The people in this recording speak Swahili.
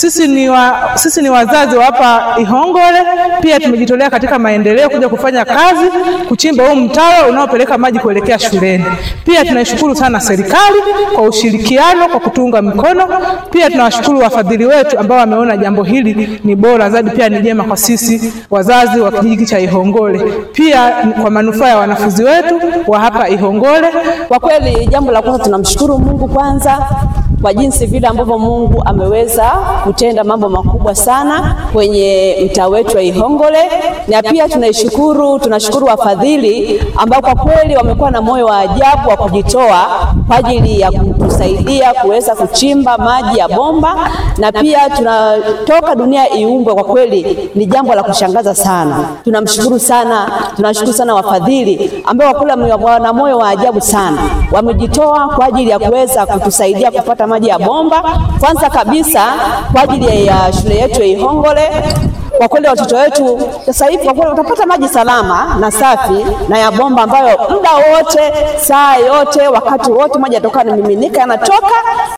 Sisi ni, wa, sisi ni wazazi wa hapa Ihongole, pia tumejitolea katika maendeleo kuja kufanya kazi kuchimba huu mtaro unaopeleka maji kuelekea shuleni. Pia tunaishukuru sana serikali kwa ushirikiano, kwa kutunga mkono. Pia tunawashukuru wafadhili wetu ambao wameona jambo hili ni bora zaidi, pia ni jema kwa sisi wazazi wa kijiji cha Ihongole, pia kwa manufaa ya wanafunzi wetu wa hapa Ihongole. Kwa kweli, jambo la kwanza tunamshukuru Mungu kwanza kwa jinsi vile ambavyo Mungu ameweza kutenda mambo makubwa sana kwenye mtaa wetu wa Ihongole, na pia tunaishukuru, tunashukuru wafadhili ambao kwa kweli wamekuwa na moyo wa ajabu wa kujitoa kwa ajili ya kutusaidia kuweza kuchimba maji ya bomba, na pia tunatoka dunia iumbwe. Kwa kweli ni jambo la kushangaza sana. Tunamshukuru sana, tunashukuru sana wafadhili ambao kwa kweli wana moyo wa ajabu sana, wamejitoa kwa ajili ya kuweza kutusaidia kupata maji ya bomba. Kwanza kabisa kwa ajili ya shule yetu ya Ihongole. Kwa kweli watoto wetu sasa hivi kwa kweli watapata maji salama na safi na ya bomba ambayo muda wote, saa yote, wakati wote maji yatoka yanamiminika yanatoka